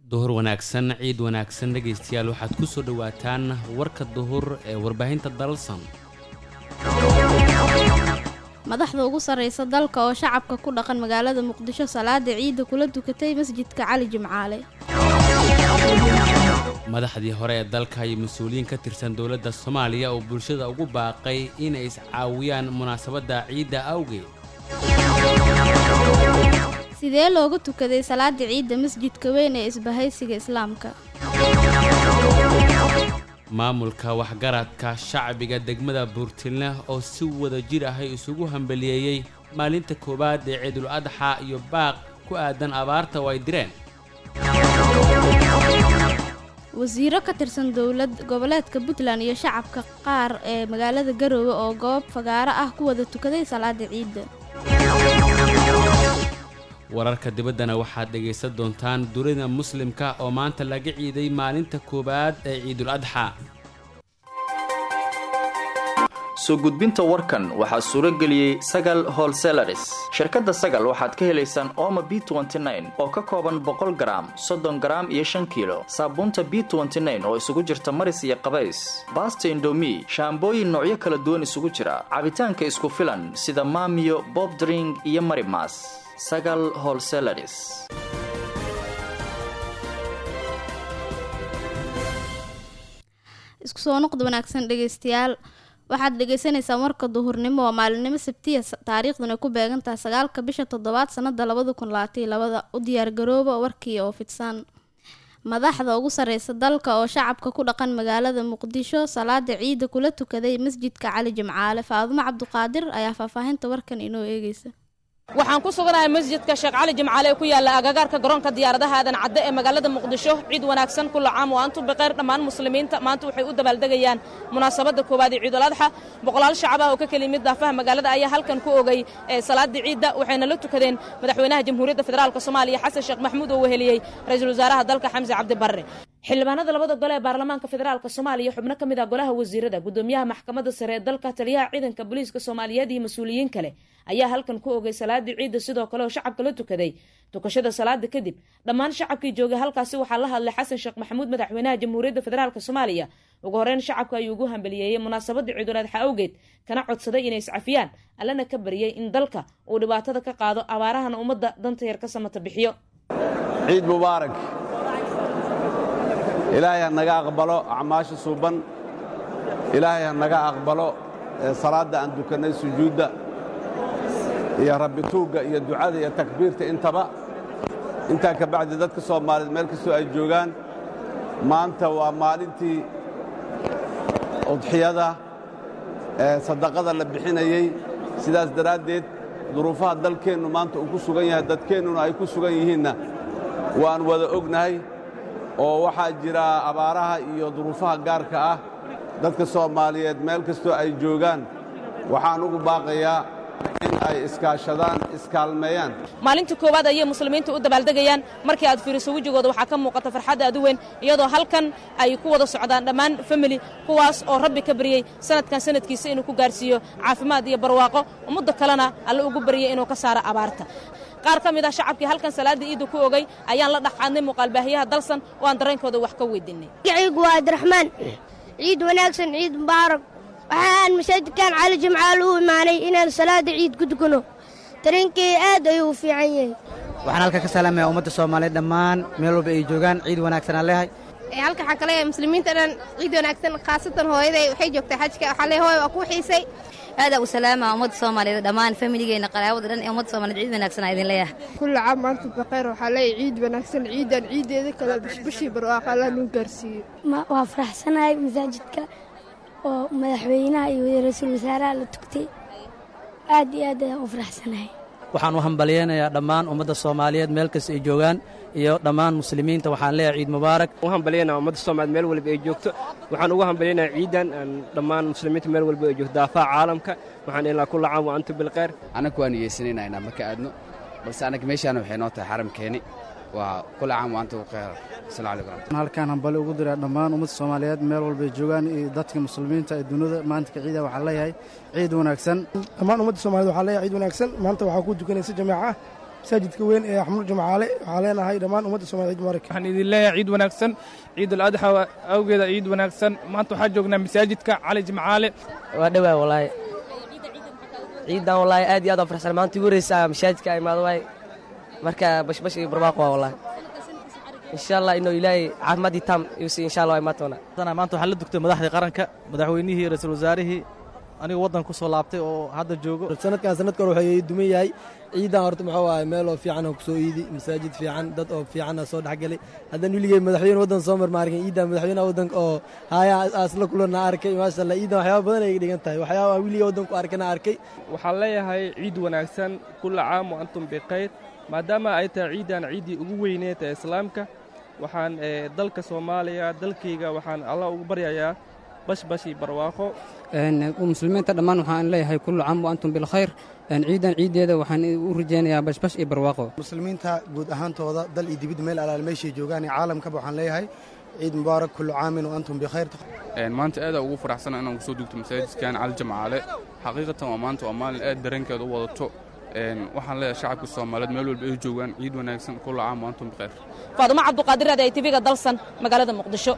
duhur wanaagsan ciid wanaagsan dhegaystayaal waxaad ku soo dhowaataan warka duhur ee warbaahinta dalsan madaxda ugu sarreysa dalka oo shacabka ku dhaqan magaalada muqdisho salaada ciidda kula dukatay masjidka cali jimcaale madaxdii hore ee dalka iyo mas-uuliyiin ka tirsan dowladda soomaaliya oo bulshada ugu baaqay inay iscaawiyaan munaasabadda ciidda awgeed sidee looga tukaday salaada ciidda masjidka weyn ee isbahaysiga islaamka maamulka waxgaradka shacbiga degmada buurtilne oo si wada jir ahay isugu hambaliyeeyey maalinta koowaad ee ciidul adxa iyo baaq ku aadan abaarta oo ay direen wasiiro ka tirsan dowlad goboleedka puntland iyo shacabka qaar ee magaalada garoowe oo goob fagaaro ah ku wada tukaday salaada ciidda wararka dibaddana waxaad dhegaysan doontaan dunida muslimka oo maanta laga ciiday maalinta koowaad ee ciidul adxa soo gudbinta warkan waxaa suuro geliyey sagal holselaris shirkadda sagal waxaad ka helaysaan ooma b oo ka kooban boqol garaam soddon garaam iyo shan kiilo saabuunta b oo isugu jirta maris iyo qabays baasta indomi shaambooyin noocyo kala duwan isugu jira cabitaanka isku filan sida maamiyo bobdring iyo marimas sagal holselaris isku soo noqda wanaagsan dhegaystayaal waxaad dhegaysaneysaan warka duhurnimo waa maalinimo sabtiya taariikhduna ku beegantaha sagaalka bisha toddobaad sanada labada kun labaataiyo labada u diyaargarooba warkii oo fidsan madaxda ugu sarreysa dalka oo shacabka ku dhaqan magaalada muqdisho salaada ciidda kula tukaday masjidka cali jimcaale faadumo cabduqaadir ayaa faahfaahinta warkan inoo eegeysa waxaan ku suganahay masjidka sheekh cali jimcaale ee ku yaalla agagaarka garoonka diyaaradaha aadan cadde ee magaalada muqdisho ciid wanaagsan kula caam oo antu biqeyr dhammaan muslimiinta maanta waxay u dabaaldegayaan munaasabadda koowaad ee ciidul adxa boqolaal shacab ah oo ka keli mid daafaha magaalada ayaa halkan ku ogay salaadii ciidda waxayna la tukadeen madaxweynaha jamhuuriyadda federaalk soomaaliya xasan sheekh maxamuud oo weheliyey ra-iisul wasaaraha dalka xamse cabdi barre xildhibaanada labada gole ee baarlamaanka federaalk soomaaliya xubno ka mid ah golaha wasiirada gudoomiyaha maxkamadda sare ee dalka taliyaha ciidanka booliiska soomaaliyeed iyo mas-uuliyiin kale ayaa halkan ku ogay salaadii ciidda sidoo kale oo shacabka la tukaday tukashada salaada kadib dhammaan shacabkii joogay halkaasi waxaa la hadlay xasan sheekh maxamuud madaxweynaha jamhuuriyadda federaalk soomaaliya ugu horeyn shacabka ayuu ugu hambaliyeeyey munaasabadda ciidul adxa awgeed kana codsaday inay iscafiyaan allana ka bariyey in dalka uu dhibaatada ka qaado abaarahana ummadda danta yar ka samata bixiyo ciid mubaarak ilaahay ha naga aqbalo acmaasha suuban ilaahay ha naga aqbalo salaadda aan dukannay sujuudda iyo rabbituugga iyo ducada iyo takbiirta intaba intaa ka bacdi dadka soomaaliyeed meel kastoo ay joogaan maanta waa maalintii udxiyada ee sadaqada la bixinayey sidaas daraaddeed duruufaha dalkeennu maanta uu ku sugan yahay dadkeennuna ay ku sugan yihiinna waan wada ognahay oo waxaa jira abaaraha iyo duruufaha gaarka ah dadka soomaaliyeed meel kastoo ay joogaan waxaan ugu baaqayaa in ay iskaashadaan iskaalmeeyaan maalintii koowaad ayay muslimiinta u dabaaldegayaan markii aad fiiriso wejigooda waxaa ka muuqata farxadda aad u weyn iyadoo halkan ay ku wada socdaan dhammaan famili kuwaas oo rabbi ka baryey sanadkan sanadkiisa inuu ku gaarsiiyo caafimaad iyo barwaaqo ummadda kalena alle ugu baryey inuu ka saaro abaarta qaar ka mid ah shacabkii halkan salaada ciidda ku ogay ayaan la dhexqaadnay muuqaalbaahiyaha dalsan oo aan dareenkooda wax ka weydiinay magaciigu waa abdiraxmaan ciid wanaagsan ciid mubaarak waxaan masaajidkan cali jimcaal u imaanay inaan salaada ciid ku tukano dareenkay aad ayuu u fiican yahay waxaan halka ka salaamaya ummadda soomaaliyeed dhammaan meel walba ay joogaan ciid wanaagsan aan leehay halka waxaan ka leeyahay muslimiinta dhan ciid wanaagsan khaasatan hooyaday waxay joogtay xajka waxaa leeyahay hooya waa kuu xiisay aada u salaama ummadda soomaaliyeed dhammaan familigeena qaraabada dhan ee ummadda soomaaliyed ciid wanaagsan idin leeyahay kulla caam maanta bakayr waxaa leeyahay ciid wanaagsan ciidan ciideeda kale bishbishii barwaaqa alla nuu gaarsiiyo waa faraxsanahay masaajidka oo madaxweynaha iyo ra-iisul wasaaraha la tugtay aad iyo aad ayaan u faraxsanahay waxaan u hambalyeynayaa dhammaan ummadda soomaaliyeed meel kasta ay joogaan iyo dhammaan muslimiinta waxaan leeyahay ciid mubaarak u hambalyeynaa ummadda soomaaliyeed meel walba ay joogto waxaan ugu hambalyeynaa ciidan dhammaan muslimiinta meel walba ay joogto daafaha caalamka waxaan ilaa kulla caam wa antum bilkhayr annagu waan niyeysanaynaa inaan maka aadno balse annaga meeshaana waxay noo tahay xaramkeeni waa kulla caam wa antum bilkhayr asalamu calaykum halkaan hambali ugu diraa dhammaan ummadda soomaaliyeed meel walba ay joogaan iyo dadka muslimiinta ee dunida maanta ka ciida waxaan leeyahay ciid wanaagsan dhammaan ummadda soomaaliyed waxaa leeyahay ciid wanaagsan maanta waxaa ku dukanaysa jamaaca masaajidka weyn ee axmud jumcaale waxaa leenahay dhammaan ummadda soomaliya ciid mubaarak waxaan idin leeyahay ciid wanaagsan ciidul adxa awgeeda ciid wanaagsan maanta waxaa joognaa masaajidka cali jimcaale waa dhowaa walaahi ciidan walaahi aad iyo aad aan farxsan maanta igu horeysa masaajidka imaado waay marka bashbash iyo barwaaqo waa walaahi insha allah inuu ilaahay caafimaad iyo taam iusi insha allah imaa doona maanta waxaa la dugtay madaxdii qaranka madaxweynihii ra-iisul wasaarihii aniga waddanka ku soo laabtay oo hadda joogo sanadkan sanadka hore waxay duman yahay ciidan horta muxuu ahay meel oo fiican oo kusoo iidi masaajid fiican dad oo fiican soo dhexgalay haddaan weligey madaxweyne waddan soo mar ma arkin ciidan madaxweynaha waddanka oo haya asla kulana arkay maasha allah ciidan waxyaaba badan ay dhigan tahay waxyaaba weligey waddanku arkana arkay waxaan leeyahay ciid wanaagsan kulla caam wa antum bikhayr maadaama ay tahay ciidan ciiddii ugu weyneed ee islaamka waxaan dalka soomaaliya dalkayga waxaan allah ugu baryayaa bashbash iyo barwaaqo muslimiinta dhammaan waxaan leeyahay kullu caam wa antum bilkhayr ciidan ciiddeeda waxaan u rajaynayaa bashbash iyo barwaaqo muslimiinta guud ahaantooda dal iyo dibid meel alaal meeshay joogaan iyo caalamkaba waxaan leeyahay ciid mubaarak kullu caamin wa antum bikhayr maanta aad ugu faraxsana inaan kusoo dugto masaajidkan cali jamcaale xaqiiqatan waa maanta waa maalin aad dareenkeeda u wadato waxaan leeyahay shacabka soomaaliyeed meel walba ay joogaan ciid wanaagsan kullu caam wa antum bikhayr faadumo cabduqaadir raadi ay tv-ga dalsan magaalada muqdisho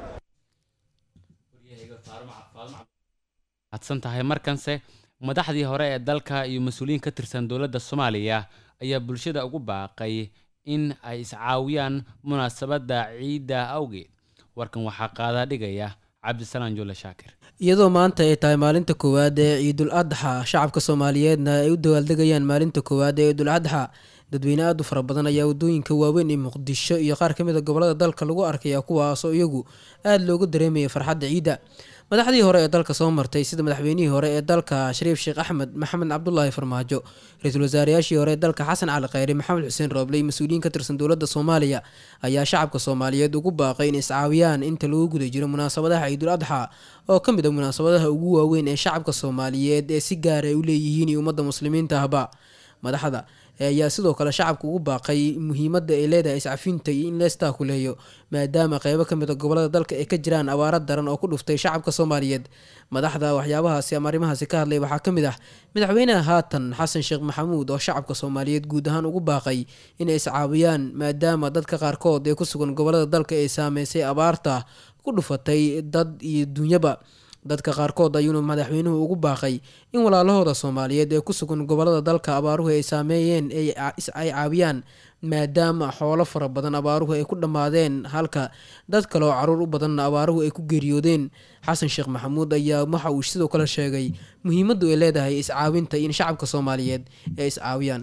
hadsan tahay markanse madaxdii hore ee dalka iyo mas-uuliyiin ka tirsan dowladda soomaaliya ayaa bulshada ugu baaqay in ay iscaawiyaan munaasabadda ciidda awgeed warkan waxaa qaadaa dhigaya cabdisalaan juule shaakir iyadoo maanta ay tahay maalinta koowaad ee ciidul adxa shacabka soomaaliyeedna ay u dawaaldegayaan maalinta koowaad ee ciidul adxa dadweyne aad u fara badan ayaa waddooyinka waaweyn ee muqdisho iyo qaar ka mid a gobolada dalka lagu arkaya kuwaasoo iyagu aada loogu dareemaya farxadda ciidda madaxdii hore ee dalka soo martay sida madaxweynihii hore ee dalka shariif sheekh axmed maxamed cabdulaahi farmaajo ra-iisul wasaarayaashii hore ee dalka xasan cali khayre maxamed xuseen rooble iyo mas-uuliyiin ka tirsan dowladda soomaaliya ayaa shacabka soomaaliyeed ugu baaqay in iscaawiyaan inta lagu guda jiro munaasabadaha ciidul adxa oo ka mid a munaasabadaha ugu waaweyn ee shacabka soomaaliyeed ee si gaara ay u leeyihiin iyo ummadda muslimiinta ahba madaxda ayaa sidoo kale shacabka ugu baaqay muhiimadda ay leedahay iscafinta iyo in leestaa kuleeyo maadaama qeybo ka mid a gobolada dalka ay ka jiraan abaaro daran oo ku dhuftay shacabka soomaaliyeed madaxda waxyaabahaasi ama arrimahaasi ka hadlay waxaa ka mid ah madaxweynaha haatan xasan sheekh maxamuud oo shacabka soomaaliyeed guud ahaan ugu baaqay inay iscaawiyaan maadaama dadka qaarkood ee ku sugan gobolada dalka ay saameysay abaarta ku dhufatay dad iyo dunyaba dadka qaarkood ayuuna madaxweynuhu ugu baaqay in walaalahooda soomaaliyeed ee ku sugan gobolada dalka abaaruhu ay saameeyeen ay caawiyaan maadaama xoolo fara badan abaaruhu ay ku dhammaadeen halka dad kale oo caruur u badanna abaaruhu ay ku geeriyoodeen xasan sheekh maxamuud ayaa waxa uu sidoo kale sheegay muhiimaddu ay leedahay iscaawinta in shacabka soomaaliyeed ay iscaawiyaan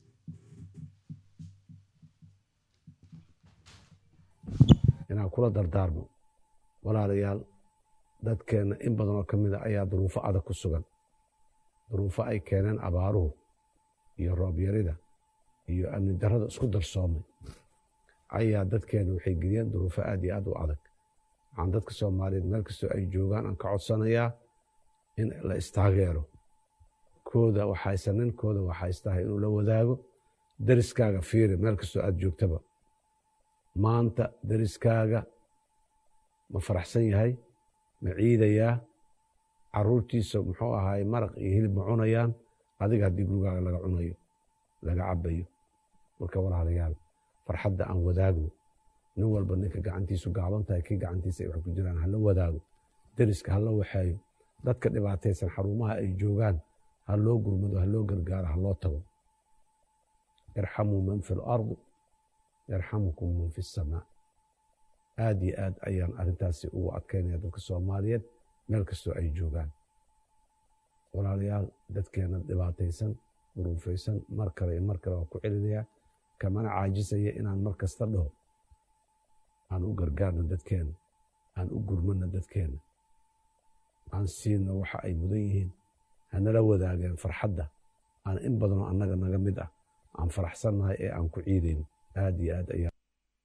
inaan kula dardaarmo walaalayaal dadkeenna in badan oo ka mid a ayaa duruufo adag ku sugan duruufo ay keeneen abaaruhu iyo roobyarida iyo amni darrada isku darsoomay ayaa dadkeenna waxay geliyeen duruufo aad iyo aad u adag waxaan dadka soomaaliyeed meel kastoo ay joogaan aan ka codsanayaa in la istaageero kooda waxaysanin kooda waxaystahay inuu la wadaago deriskaaga fiiri meel kastoo aad joogtaba maanta deriskaaga ma faraxsan yahay ma ciidayaa caruurtiisa muxuu ahaay maraq iyo hilib ma cunayaan adiga haddii gurigaaga laga cunayo laga cabayo marka walaalayaal farxadda aan wadaagno nin walba ninka gacantiisu gaaban tahay kii gacantiisa ay wax ku jiraan hala wadaago deriska hala waxeeyo dadka dhibaataysan xarumaha ay joogaan ha loo gurmado ha loo gargaaro ha loo tago irxamuu man fi lardi yarxamukum man fi samaa aad iyo aad ayaan arrintaasi ugu adkaynaya dadka soomaaliyeed meel kastoo ay joogaan walaalayaal dadkeena dhibaataysan duruufaysan mar kale iyo mar kale waa ku celinayaa kamana caajisaya inaan mar kasta dhaho aan u gargaarno dadkeena aan u gurmano dadkeena aan siino waxa ay mudan yihiin hanala wadaageen farxadda aan in badanoo annaga naga mid ah aan faraxsannahay ee aan ku ciidayno aad iyo aad ayaa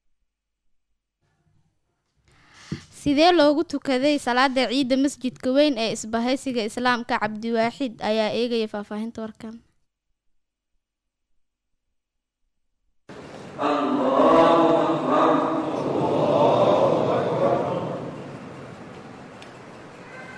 sidee loogu tukaday salaada ciidda masjidka weyn ee isbahaysiga islaamka cabdiwaaxid ayaa eegaya faahfaahinta warkan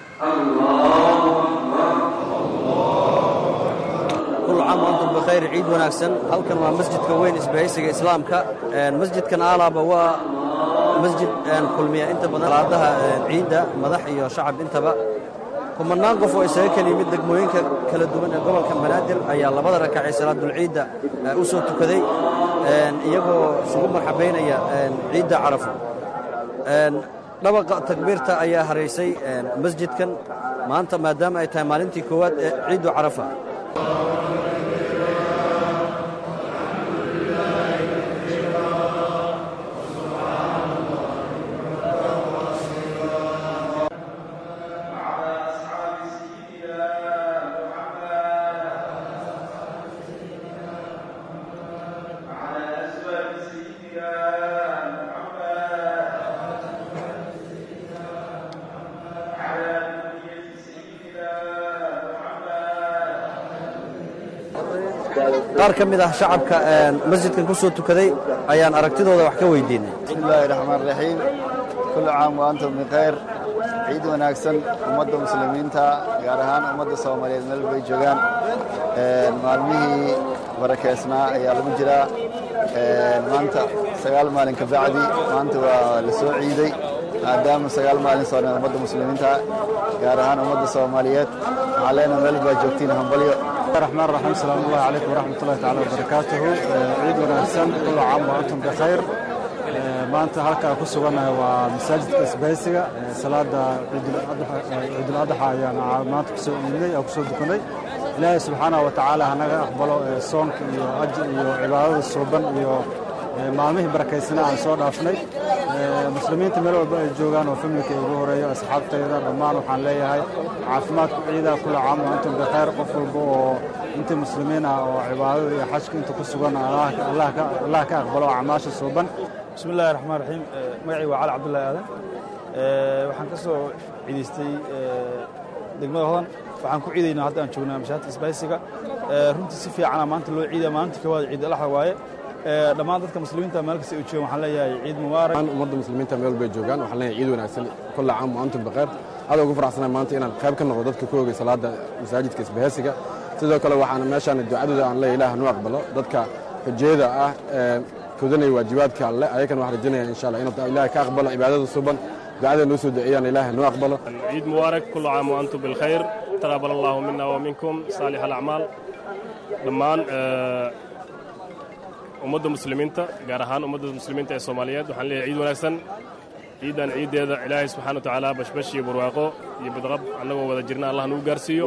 كل عام وانتم بخير عيد wanaagsan halkan waa masjidka weyn isbahaysiga islaamka masjidkan aalaaba waa masjid kulmiya inta badan salaadaha ciidda madax iyo shacab intaba kumannaan qof oo isaga kala yimid degmooyinka kala duwan ee gobolka banaadir ayaa labada rakacay salaadulciidda u soo tukaday iyagoo isugu marxabaynaya ciidda carafo dhabaqa takbiirta ayaa haraysay masjidkan maanta maadaama ay tahay maalintii koowaad ee ciiddu carafa qaar ka mid ah shacabka masjidkan ku soo tukaday ayaan aragtidooda wax ka weydiinay bismillaahi raxmaan raxiim kullu caam wa antum bikhayr ciid wanaagsan ummadda muslimiinta gaar ahaan ummadda soomaaliyeed meel bay joogaan maalmihii barakeysnaa ayaa lagu jiraa maanta sagaal maalin ka bacdi maanta waa la soo ciiday maadaama sagaal maalin sooneen ummadda muslimiinta gaar ahaan ummadda soomaaliyeed waxaan leenahay meel baa joogtiin hambalyo الرحمن الرحيم السلام الله عليكم ورحمة الله تعالى وبركاته عيد وناسان كل عام وأنتم بخير maanta halkaa ku sugannahay waa masaajidka isbaysiga salaada ciidul adxa ayaan maanta kusoo iidnay oo kusoo dukanay ilaahay subxaanahu wa tacaala hanaga aqbalo soonka iyo ajir iyo cibaadada suuban iyo maalmihii barakaysana aan soo dhaafnay muslimiinta meel walba ay joogaan oo familka ugu horeeyo asxaabtayda dhammaan waxaan leeyahay caafimaadku ciidaa kula caam wa antum bikhayr qof walba oo intii muslimiin ah oo cibaadada iyo xajka inta ku sugan allah ka aqbalo acmaasha suuban bismi illaahi raxmaan raxiim magacii waa cali cabdullaahi aadan waxaan ka soo ciidaystay degmada hodan waxaan ku ciidaynaa hadda aan joognaa mashaahidka isbaysiga runtii si fiicana maanta loo ciidaya maalinta koowaad ciid alaxa waaye dhammaan dadka muslimiinta meel kasta ay joogaan waxaan leeyahay ciid mubaarak ummadda muslimiinta meel bay joogaan waxaan leeyahay ciid wanaagsan kulla caam wa antum bikhayr aad ugu faraxsanahay maanta inaan qayb ka noqdo dadka ku ogay salaada masaajidka isbahaysiga sidoo kale waxaan meeshaan ducadooda aan leeyahay ilaah noo aqbalo dadka xujayada ah kodanaya waajibaadka alle ayakana waxaan rajaynaya insha allah inuu ilaahay ka aqbalo cibaadada suban ducada noo soo duceeyaan ilaahay noo aqbalo ciid mubaarak kullu caam wa antum bilkhayr taqabbal allahu mina wa minkum saalix alacmaal dhammaan ummadda muslimiinta gaar ahaan ummadda muslimiinta ee soomaaliyeed waxaan leeyahay ciid wanaagsan ciidan ciiddeeda ilaahay subxaana wa tacaala bashbash iyo barwaaqo iyo badqab annagoo wada jirna allah nagu gaarsiiyo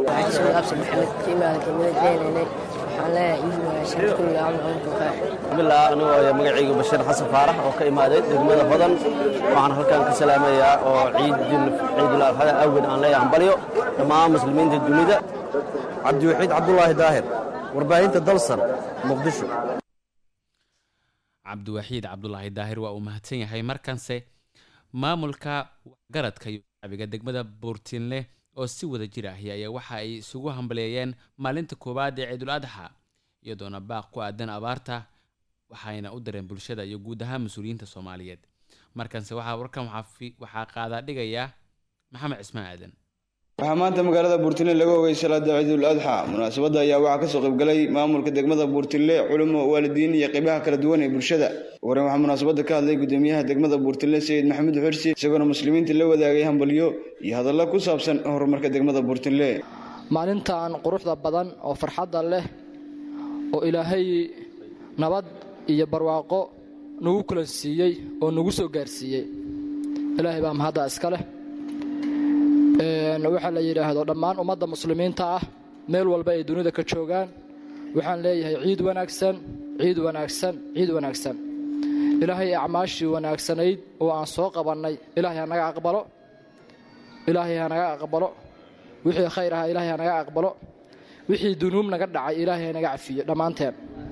bismillah anigoo magacayga bashiir xasan faarax oo ka imaaday degmada hodan waxaan halkan ka salaamayaa oo ciidul adxada awgeed aan leeyahay hambalyo dhammaan muslimiinta dunida cabdiwaxiid cabdulaahi daahir warbaahinta dalsan muqdisho cabdiwaxiid cabdulaahi daahir waa uu mahadsan yahay markanse maamulka waxgaradka iyo shacbiga degmada buurtiinle oo si wada jir ahi ayaa waxa ay isugu hambaleeyeen maalinta koowaad ee ciidul adxa iyadoona baaq ku aadan abaarta waxayna u dareen bulshada iyo guud ahaan mas-uuliyiinta soomaaliyeed markanse waxaa warkan waxaa qaadaa dhigayaa maxamed cismaan aadan waxaa maanta magaalada buurtile laga ogay salaada ciidul adxa munaasabadda ayaa waxaa kasoo qaybgalay maamulka degmada buurtile culimo waalidiin iyo qeybaha kala duwan ee bulshada wareen waxaa munaasabadda ka hadlay gudoomiyaha degmada buurtile sayid maxamuud xursi isagoona muslimiinta la wadaagay hambalyo iyo hadallo ku saabsan horumarka degmada buurtile maalintan quruxda badan oo farxadda leh oo ilaahay nabad iyo barwaaqo nagu kula siiyey oo nagu soo gaarsiiyey ilaahay baa mahadda iska leh waxaa la yidhaahdo dhammaan ummadda muslimiinta ah meel walba ay dunida ka joogaan waxaan leeyahay ciid wanaagsan ciid wanaagsan ciid wanaagsan ilaahay acmaashii wanaagsanayd oo aan soo qabannay ilaahay hanaga aqbalo ilaahay hanaga aqbalo wixii khayr ahaa ilaahay hanaga aqbalo wixii dunuub naga dhacay ilaahay hanaga cafiyo dhammaanteen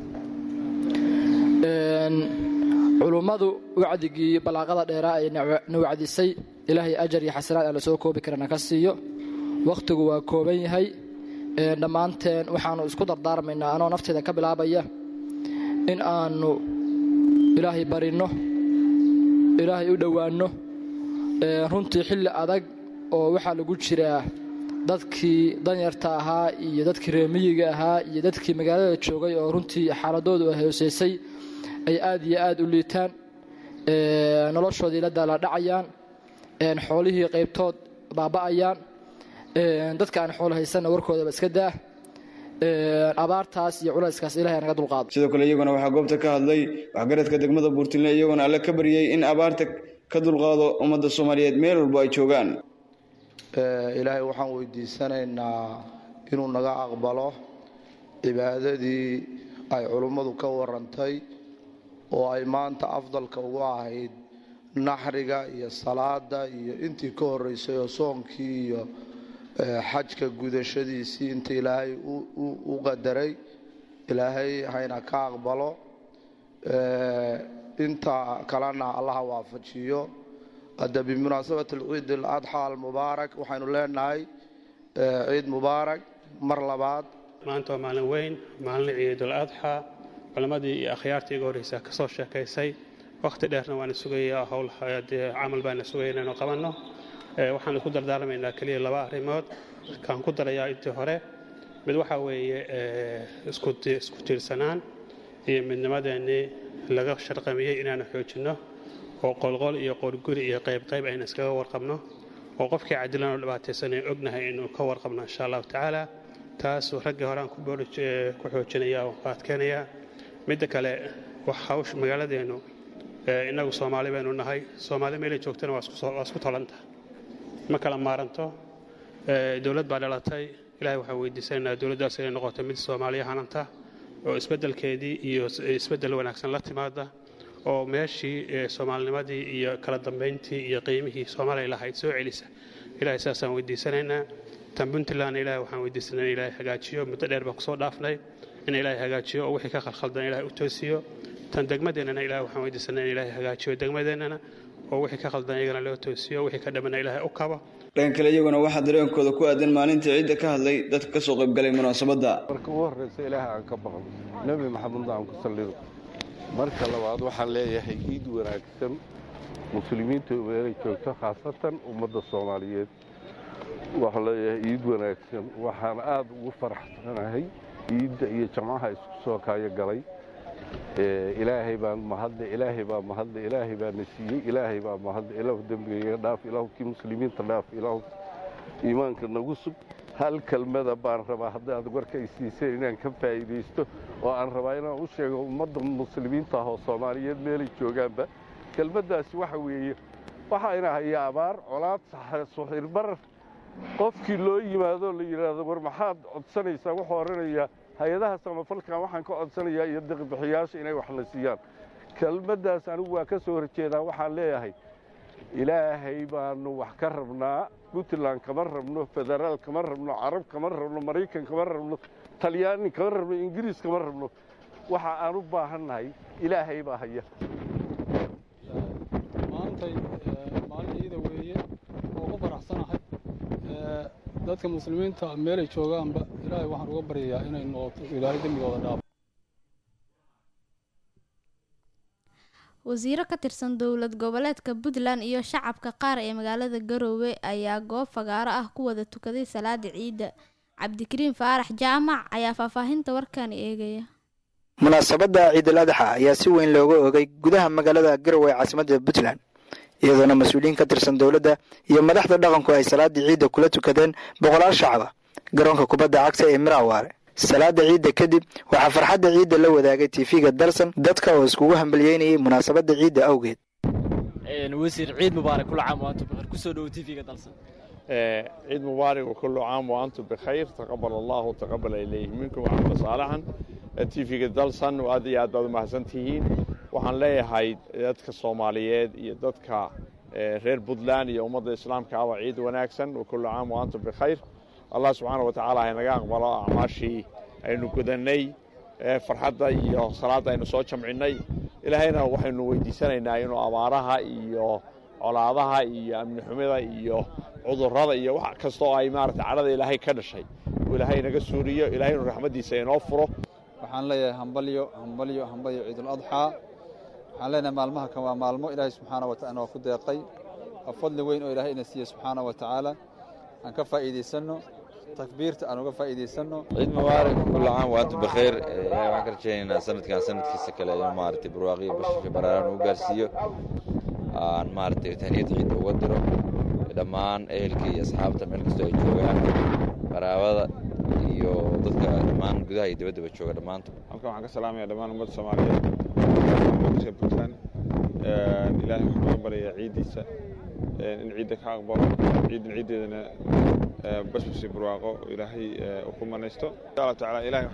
culummadu wacdigii ballaaqada dheeraa ay na wacdisay ilaahay ajar iyo xasanaad aan la soo koobi karana ka siiyo wakhtigu waa kooban yahay dhammaanteen waxaannu isku dardaarmaynaa anoo nafteeda ka bilaabaya in aannu ilaahay barinno ilaahay u dhowaanno runtii xilli adag oo waxaa lagu jiraa dadkii danyarta ahaa iyo dadkii reemiyiga ahaa iyo dadkii magaalada joogay oo runtii xaaladoodu ay hooseysay ay aad iyo aad u liitaan noloshoodii la daaladhacayaan xoolihii qaybtood baaba'ayaan dadka aan xoolo haysanna warkoodaba iska daa abaartaas iyo culayskaas ilahay naga dulqaado sidoo kale iyaguna waxaa goobta ka hadlay waxgaradka degmada buurtinle iyagoona alle ka baryey in abaarta ka dulqaado ummadda soomaaliyeed meel walbo ay joogaan ilaahay waxaan weydiisanaynaa inuu naga aqbalo cibaadadii ay culummadu ka warantay oo ay maanta afdalka ugu ahayd naxriga iyo salaada iyo intii ka horeysay oo soonkii iyo xajka gudashadiisii inta ilaahay u qadaray ilaahay hayna ka aqbalo inta kalena allaha waafajiyo hadda bimunaasabati ciid aladxa almubaarak waxaynu leenahay ciid mubaarak mar labaad maanta waa maalin weyn maalin ciidul adxa culammadii iyo akhyaartii iga horreysa ka soo sheekaysay wakhti dheerna waana sugayaa howl dee camal baana sugaya inaynu qabanno waxaan isku dardaarmaynaa keliya laba arrimood kaan ku darayaa intii hore mid waxaa weeye isku tiirsanaan iyo midnimadeennii laga sharqamiyey inaanu xoojinno oo qolqol iyo qorguri iyo qaybqayb aynu iskaga warqabno oo qofkii cadilan oo dhibaataysanay ognahay inuu ka warqabno insha allahu tacaala taas raggii hore aan ku xoojinaya oo ku adkeenayaa midda kale hawsha magaaladeennu innagu soomaali baynu nahay soomaali meelay joogtana waa isku tolanta ma kala maaranto dowlad baa dhalatay ilahay waxaan weydiisanaynaa dowladdaas inay noqoto mid soomaaliya hananta oo isbeddelkeedii iyo isbeddel wanaagsan la timaada oo meeshii soomaalinimadii iyo kala dambayntii iyo qiimihii soomaaliya lahayd soo celisa ilahay saasaan weydiisanaynaa tan puntlandna ilahay waxaan weydiisanay in ilahay hagaajiyo muddo dheer baan kusoo dhaafnay in ilaahay hagaajiyo oo wixii ka khalkhaldan ilahay u toosiyo tan degmadeennana ilahay waxaan weydiisanay in ilaahay hagaajiyo degmadeennana oo wixii ka khaldan iyagana loo toosiyo wixii ka dhamana ilaahay u kabo dhanka kale iyaguna waxaa dareenkooda ku aadan maalintii ciidda ka hadlay dadka ka soo qaybgalay munaasabadda marka ugu horreysa ilaahay aan ka baqno nebi maxamedna aan ku sallido marka labaad waxaan leeyahay ciid wanaagsan muslimiinta meelay joogto khaasatan ummadda soomaaliyeed waxaan leeyahay ciid wanaagsan waxaan aad ugu faraxsanahay ciidda iyo jamcaha isku soo kaayo galay ilaahay baan mahadle ilaahay baa mahadle ilaahay baa na siiyey ilaahay baa mahadle ilaahu dembigayga dhaaf ilaahu kii muslimiinta dhaaf ilaahu iimaanka nagu sug hal kelmada baan rabaa haddaad warka ay siiseen inaan ka faa'iidaysto oo aan rabaa inaan u sheego ummadda muslimiinta ah oo soomaaliyeed meelay joogaanba kelmaddaasi waxa weeye waxaa ina haya abaar colaad suxirbarar qofkii loo yimaado la yidhaahdo war maxaad codsanaysaa wuxuu oranayaa hay-adaha samafalkan waxaan ka codsanayaa iyo deqbixiyaasha inay wax la siiyaan kelmaddaas anigu waa ka soo horjeedaa waxaan leeyahay ilaahay baanu wax ka rabnaa puntland kama rabno federaal kama rabno carab kama rabno maraykan kama rabno talyaani kama rabno ingiriis kama rabno waxa aan u baahannahay ilaahay baa haya maantay maalin ciida weeye oo ku faraxsanahay dadka muslimiinta meelay joogaanba ilaahay waxaan uga baryayaa inay noqoto ilaahay dembigooda dhaafo wasiiro ka tirsan dowlad goboleedka puntland iyo shacabka qaar ee magaalada garoowe ayaa goob fagaaro ah ku wada tukaday salaada ciidda cabdikariin faarax jaamac ayaa faahfaahinta warkani eegaya munaasabadda ciidal adxa ayaa si weyn looga oogay gudaha magaalada garowe ee caasimadda puntland iyadoona mas-uuliyiin ka tirsan dowladda iyo madaxda dhaqanku ay salaadii ciidda kula tukadeen boqolaal shacaba garoonka kubadda cagta ee miraawaare salaada ciidda kadib waxaa farxadda ciidda la wadaagay tiifiga dalsan dadka oo iskugu hambalyeynayay munaasabadda ciidda awgeed wasiir ciid mubaarak kula caam waantum bikhayr kusoo dhowo tiifiga dalsan ciid mubaarak وكل عام وأنتم بخير تقبل الله وتقبل إليه منكم وعمل صالحا tiifiga dalsan aad iyo aad baad umahadsan tihiin waxaan leeyahay dadka soomaaliyeed iyo dadka reer puntland iyo ummadda islaamka aba ciid wanaagsan وكل عام وأنتم بخير allah subxaana watacaala haynaga aqbalo acmaashii aynu gudanay farxadda iyo salaadda aynu soo jamcinnay ilaahayna waxaynu weydiisanaynaa inuu abaaraha iyo colaadaha iyo amni xumida iyo cudurrada iyo wax kasta oo ay maarata cadhada ilaahay ka dhashay uu ilaahay naga suuriyo ilahay inuu raxmaddiisa inoo furo waxaan leeyahay hambalyo hambalyo hambalyo ciidul adxaa waxaan leenahay maalmaha kan waa maalmo ilaahay subxaana wa taala waa ku deeqay waa fadli weyn oo ilaahay ina siiye subxaana wa tacaala aan ka faa'iidaysanno takbiirta aan uga faa'iidaysanno ciid mubaarak kulla caam wa antum bikhayr ilaahay waxaan ka rajaynaynaa sanadkan sanadkiisa kale in maaragtay barwaaqiyo bashasha baraaran uu gaarsiiyo aan maaragtay tahniyad ciidda uga diro dhammaan ehelka iyo asxaabta meel kastoo ay joogaan qaraabada iyo dadka dhammaan gudaha iyo dibaddaba jooga dhammaantood halkan waxaan ka salaamaya dhammaan ummadda soomaaliyeed muqdisho puntland ilaahay waxaan uga baryayaa ciiddiisa in ciidda ka aqbalo ciiddan ciiddeedana basbasi barwaaqo ilaahay uu ku manaysto insha allah tacaala ilahay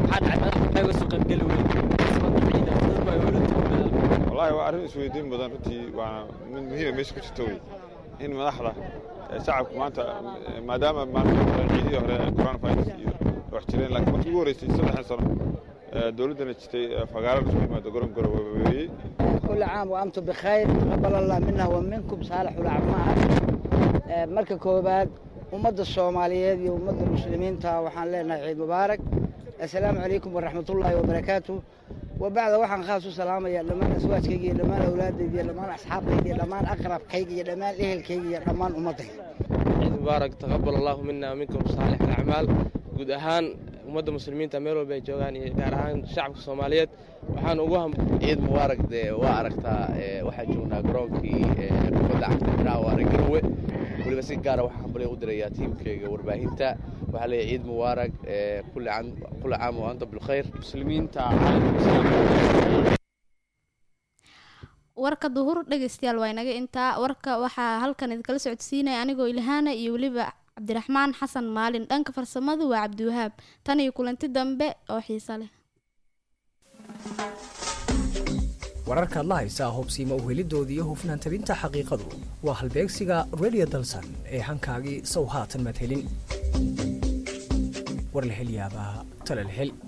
wallahi waa arrin isweydiin badan runtii waana mid muhiima meesha ku jirta wey in madaxda shacabku maanta maadaama maalmihii ciidihii hore coronavirus iyo wax jireen laakiin markii ugu horreysay saddexdan sano dowladdana jirtay fagaaro isku yimaado goron goro weeyey كل عام وأنتم بخير تقبل الله منا ومنكم صالح الأعمال marka koobaad ummadda soomaaliyeed iyo ummadda muslimiinta waxaan leenahay ciid mubaarak assalaamu calaykum waraxmatullaahi wabarakaatu wabacda waxaan khaas u salaamayaa dhammaan aswaajkayga iyo dhammaan awlaadayda iyo dhammaan asxaabtayda iyo dhammaan aqrabkayga iyo dhammaan ehelkayga iyo dhammaan ummaddayda ciid mubaarak taqabal allahu mina minkum saalix alacmaal guud ahaan ummadda muslimiinta meel walba ay joogaan iyo gaar ahaan shacabka soomaaliyeed waxaan ugu ciid mubaarak dee waa aragtaa waxaa joognaa garoonkii kubadda cagta dhaawaare garwe weliba si gaara waxaa hambalyo u dirayaa tiimkayga warbaahinta waxaa leeyahay ciid mubaarak kulli caam wa anta bilkhayr muslimiinta warka duhur dhegeystayaal waa inaga intaa warka waxaa halkan idinkala socodsiinaya anigoo ilhaana iyo weliba cabdiraxmaan xasan maalin dhanka farsamadu waa cabdiwahaab tan iyo kulanti dambe oo xiiso leh wararkaad la haysaa hubsiima uhelidooda iyo hufnaan tabinta xaqiiqadu waa halbeegsiga radio dalsan ee hankaagii sow haatan madhelin warlahelyaabaha talalhel